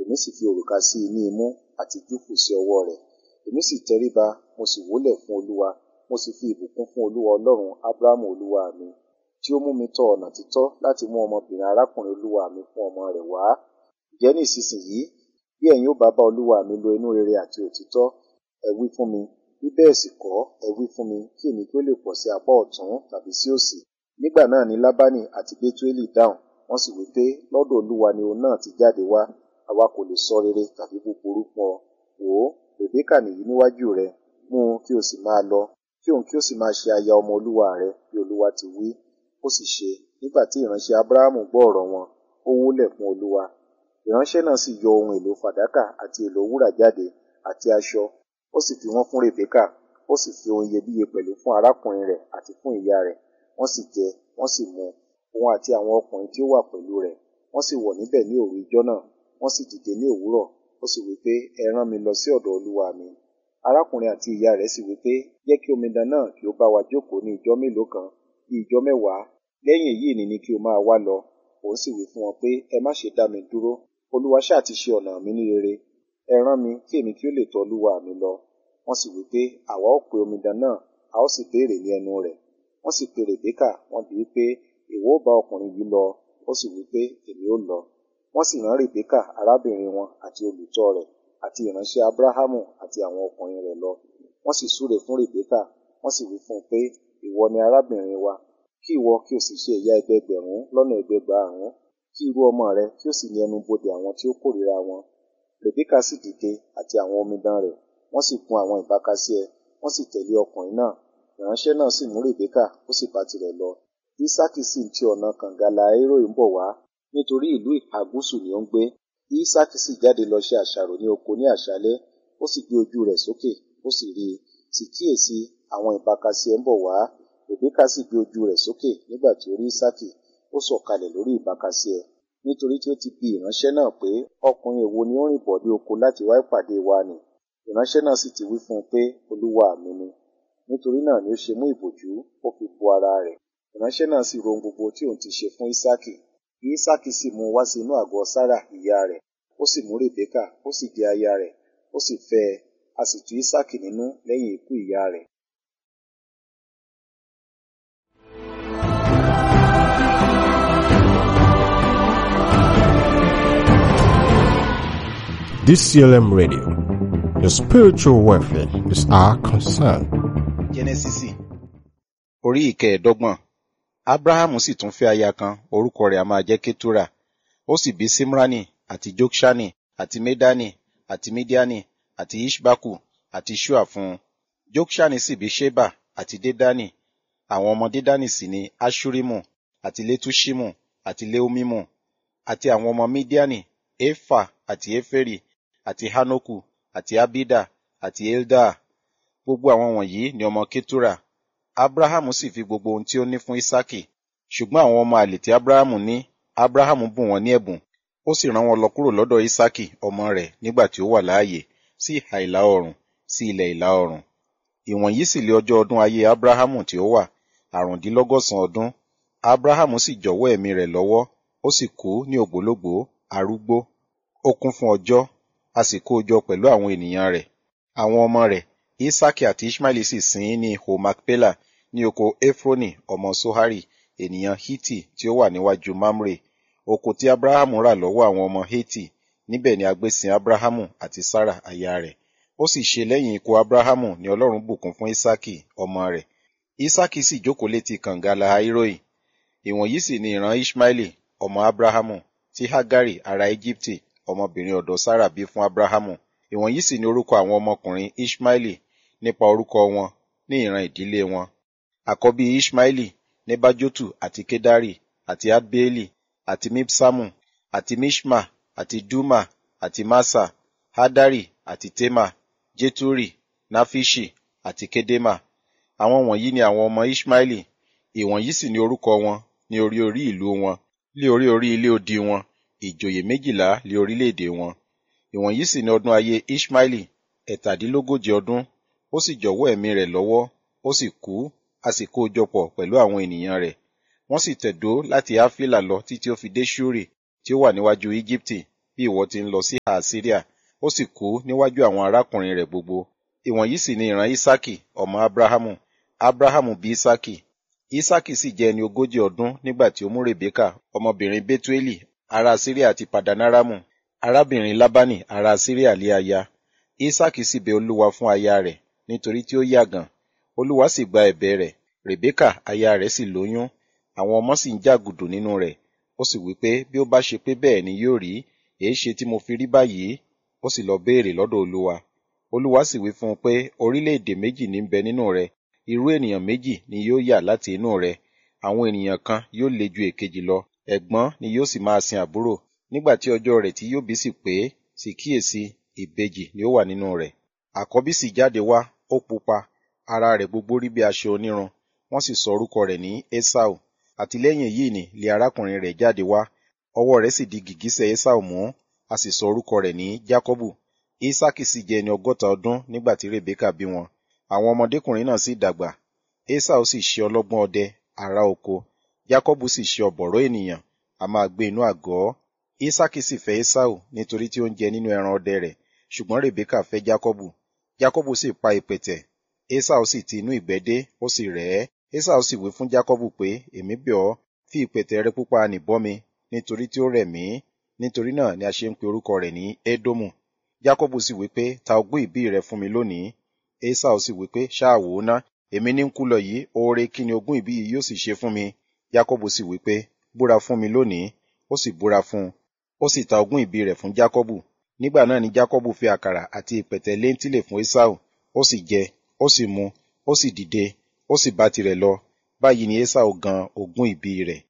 èmi sì fi òrùka sí i ní imú àti júfù sí ọwọ́ rẹ̀ èmi sì tẹríba mo sì wólẹ̀ fún olúwa mo sì fi ìbùkún fún olúwa ọlọ́run ábúráhámù olúwa mi tí ó mú mi tọ ọ̀nà títọ́ láti mú ọmọbìnrin arákùnrin olúwa mi fún ọmọ rẹ̀ wá ǹjẹ́ ní ìsinsìnyí bí ẹ̀yin ó bá bá olúwa mi lo inú rere àti òtítọ́ ẹ wí fún mi bí bẹ́ẹ̀ sì kọ́ ẹ wí fún mi kí èmi kí ó lè pọ̀ sí apá ọ̀tún tàbí sí òsì nígbà náà ni lábánì àti bétuélì dáhùn wọ́n sì wí pé lọ́dọ̀ olúwa ni òun náà ti jáde wá àwa kò lè sọ rere tàbí búburú fún ọ wò ó rèbékà nìyí níwájú rẹ mú un kí o sì máa lọ kí òun kí o sì máa ṣe aya ọmọ olúwa rẹ bí olúwa ti wí ó sì ṣe nígbà tí ìránṣẹ́ abrahamu gbọ́ ọ̀rọ̀ wọn ó wólẹ̀ fún olúwa ìránṣẹ́ náà sì yọ ohun èlò fàdákà àti èlò wúrà jáde àti aṣọ ó sì fi wọ́n fún rèbékà ó sì fi ohun iyebíye pẹ̀lú fún arákùnrin rẹ̀ àti fún ìyá rẹ̀ wọ́n sì jẹ wọ́n sì mu òun àti àwọn ọkùnrin tí ó wà pẹ̀lú rẹ̀ wọ́n sì wọ̀ níbẹ̀ ní òru ijọ́ náà wọ́n sì dìde ní òwúrọ̀ ó sì wí pé ẹ rán mi lọ sí ọ̀dọ̀ olúwa mi arákùnrin àti ìyá rẹ̀ sì wí pé jẹ́ kí omidan náà kí ó bá wa jókòó ní ijọ́ mélòó kan bí ijọ́ mẹ́wàá lẹ́yìn èyí ni ni kí o máa wá lọ òun sì wí fún wọn pé ẹ má ṣe dá mi dúró olúwa ṣáà ti ṣe ọ̀nà mi ní rere ẹ rán mi kí èmi kí ó lè tọ̀ olúwa mi lọ wọ́n sì wí pé àwa ó pe omidan náà a ó sì béèrè ní ẹnu rẹ̀ wọ́n sì pe rèbékà wọ́n bi í pé ìwọ ó bá ọkùnrin yìí lọ ó sì wí pé èmi ó lọ wọ́n sì rán rèbékà arábìnrin wọn àti olùtọ́ rẹ̀ àti ìránṣẹ́ abrahamu àti àwọn ọkùnrin rẹ̀ lọ wọ́n sì súre fún rèbékà wọ́n sì wí fún un pé ìwọ ni arábìnrin wa kí ìwọ kí o sì ṣe ìyá ẹgbẹgbẹ̀rún lọ́nà ẹgbẹgbàárún kí irú ọmọ rẹ kí o sì ní ẹnu bodè àwọn tí ó kórìíra wọn rèbékà sì dìde àti àwọn omidan rẹ̀ wọ́n sì gun àwọn ìbákasíẹ wọ́n sì tẹ̀lé ọkùnrin náà ìránṣẹ́ náà sì mú rèbékà ó sì bá tirẹ̀ lọ ísákì sì ń ti ọ̀nà kàngàlà aéròì ń bọ̀ wá nítorí ìlú ìhà gúúsù ni ó ń gbé ísákì sì jáde lọ ṣe àṣàrò ní oko ní àṣálẹ́ ó sì gbé ojú rẹ̀ sókè ó sì rí i sì kíyèsí àwọn ìbákasíẹ ń bọ̀ wá rèbékà sì gbé ojú rẹ̀ sókè nígbà tí ó rí ísákì ó sọ̀kalẹ̀ lórí ìbákasíẹ nítorí tí ó ti bi ìránṣẹ́ náà pé ọkùnrin èwo ni ó rìn bọ̀ dé oko láti wá ìpàdé wa nì ìránṣẹ́ náà sì ti wí fún un pé olúwa mi ni nítorí náà ni ó ṣe mú ìbòjú ó fi bo ara rẹ̀ ìránṣẹ́ náà sì ro ohun gbogbo tí òun ti ṣe fún ísákì ísákì sì mú un wá sí inú àgọ́ sára ìyá rẹ̀ ó sì mú rèbékà ó sì di aya rẹ̀ ó sì fẹ́ ẹ a sì tú ísákì nínú lẹ́yìn ikú ìyá rẹ̀ DCLM Radio. Your spiritual welfare is our concern. jẹ́nẹ́sísì orí ìkẹẹ̀ẹ́dọ́gbọ̀n ábúráhámù sì tún fẹ́ aya kan orúkọ rẹ̀ a máa jẹ́ kétúrà ó sì bí símránì àti jókṣánì àti médánì àti mídíánì àti ishbaku àti shua fún un jókṣánì sì bí sheba àti dédánì àwọn ọmọ dédánì sì ni ashurimu àti letushimu àti leomimu àti àwọn ọmọ mídíánì efa àti eferi àti hanoku àti abida àti eldaa gbogbo àwọn wọ̀nyí ni ọmọ ketura abrahamu sì fi gbogbo ohun tí ó ní fún isaki ṣùgbọ́n àwọn ọmọ àlè tí abrahamu ní abrahamu bùn wọ́n ní ẹ̀bùn ó sì rán wọn lọ kúrò lọ́dọ̀ isaki ọmọ rẹ̀ nígbà tí ó wà láàyè sí ìhà ìlà oòrùn sí ilẹ̀ ìlà oòrùn ìwọ̀nyí sì lé ọjọ́ ọdún ayé abrahamu tí ó wà àrùndínlọ́gọ́sàn ọdún abrahamu sì jọ̀wọ́ ẹ̀mí rẹ̀ lọ́wọ́ ó sì kú ní ògbólógbòó arúgbó ó kún fún ọjọ́ a sì kó o jọ pẹ̀lú àwọn ènìyàn rẹ̀ àwọn ọmọ rẹ̀ isaki àti ishmaeli sì sin ín ní ihò macpela ní oko efroni ọmọ sohari ènìyàn hiti tí ó wà níwájú mamre oko tí abrahamu rà lọ́wọ́ àwọn ọmọ heti níbẹ̀ ni a gbé sin abrahamu àti sarah aya rẹ̀ ó sì ṣe lẹ́yìn ikú abrahamu ni ọlọ́run bùkún fún isaki ọmọ rẹ̀ isaki sì jókòó létí kànga lahairoi ìwọ̀nyí sì ni ìran ishmaeli ọmọ abrahamu tí hagari ará egypte ọmọbìnrin ọ̀dọ̀ sarah bí fún abrahamu ìwọ̀nyí sì ni orúkọ àwọn ọmọkùnrin ishmaeli nípa orúkọ wọn ní ìran ìdílé wọn àkọ́bí ishmaeli nebajotu àti kedari àti adbeeli àti mipsamu àti mishma àti duma àti masa hadari àti tema jeturi nafishi àti kedema àwọn wọ̀nyí ni àwọn ọmọ ishmaeli ìwọ̀nyí sì ni orúkọ wọn ní orí orí ìlú wọn lé orí orí ilé odi wọn ìjòyè méjìlá lé orílẹ̀-èdè wọn ìwọ̀nyí sì ni ọdún ayé ishmaeli ẹ̀tàdínlógójì ọdún ó sì jọ̀wọ́ ẹ̀mí rẹ̀ lọ́wọ́ ó sì kú a sì kó o jọ pọ̀ pẹ̀lú àwọn ènìyàn rẹ̀ wọ́n sì tẹ̀dó láti áfílà lọ títí ó fi dé ṣúrì tí ó wà níwájú íjíbítì bí bí ìwọ ti ń lọ sí àsíríà ó sì kú níwájú àwọn arákùnrin rẹ̀ gbogbo ìwọ̀nyí sì ni ìran isaki ọmọ abrahamu abrahamu bí isaki isaki sì jẹ́ ẹni ogójì ọdún nígbà tí ó mú rebeka ọmọbìnrin betueli ará síríà àti padanaramu arábìnrin labani ará síríà lé aya isaki sì bẹ olúwa fún aya rẹ̀ nítorí tí ó yàgàn olúwa sì gba ẹ̀bẹ̀ rẹ̀ rebeka aya rẹ̀ sì lóyún àwọn ọmọ sì ń jàgùdù nínú rẹ̀ ó sì wí pé bí ó bá ṣe pé bẹ́ẹ̀ ni yóò rí èé ṣe tí mo fi rí báyìí ó sì lọ béèrè lọ́dọ̀ olúwa olúwa sì wí fún un pé orílẹ̀-èdè méjì ní ń bẹ nínú rẹ irú ènìyàn méjì ni yóò yà láti inú rẹ àwọn ènìyàn kan yóò le ju èkejì lọ ẹ̀gbọ́n ni yóò sì máa sin àbúrò nígbà tí ọjọ́ rẹ̀ tí yóò bí sì pé sì kíyèsí ìbejì ni ó wà nínú rẹ̀ àkọ́bí sì jáde wá ó pupa ara rẹ̀ gbogbo rí bí aṣọ onírun wọ́n sì sọ orúkọ rẹ̀ ní esau àtìlẹ́yìn èyí ni lé arákùnrin rẹ̀ jáde wá ọwọ́ rẹ̀ sì di gìgísẹ̀ esau mú a sì sọ orúkọ rẹ̀ ní jacobu isaki sì jẹ́ ẹni ọgọ́ta ọdún nígbà tí rebeka bí wọn àwọn ọmọdékùnrin náà sì dàgbà esau sì ṣe ọlọ́gbọ́n ọdẹ ará oko jacobu sì ṣe ọ̀bọ̀rọ̀ ènìyàn a máa gbé inú àgọ́ isaki sì fẹ́ esau nítorí tí ó ń jẹ nínú ẹran ọdẹ rẹ̀ ṣùgbọ́n rebeka fẹ́ jacobu jacobu sì pa ìpẹ̀tẹ̀ esau sì ti inú ìgbẹ́ dé ó sì rẹ̀ ẹ́ esau sì wí fún jacobu pé èmi bẹ̀ ọ́ fi ìpẹ̀tẹ̀ rẹ pupa nì bọ́ mi nítorí tí ó rẹ̀ mí nítorí náà ni a ṣe ń pe orúkọ rẹ̀ ní edomu jacobu sì wí pé ta ogún ìbí rẹ fún mi lónìí esau sì wí pé ṣáà wò ó ná èmi ní ń kú lọ yìí oore kí ni ogún ìbí yìí yóò sì ṣe fún mi jacobu sì wí pé búra fún mi lónìí ó sì búra fún un ó sì ta ogún ìbí rẹ̀ fún jacobu nígbà náà ni jacobu fi àkàrà àti ìpẹ̀tẹ̀ léńtìlè fún esau ó sì jẹ ó sì mu ó sì dìde ó sì bá tirẹ̀ lọ báyìí ni esau gan ogún ìbí rẹ̀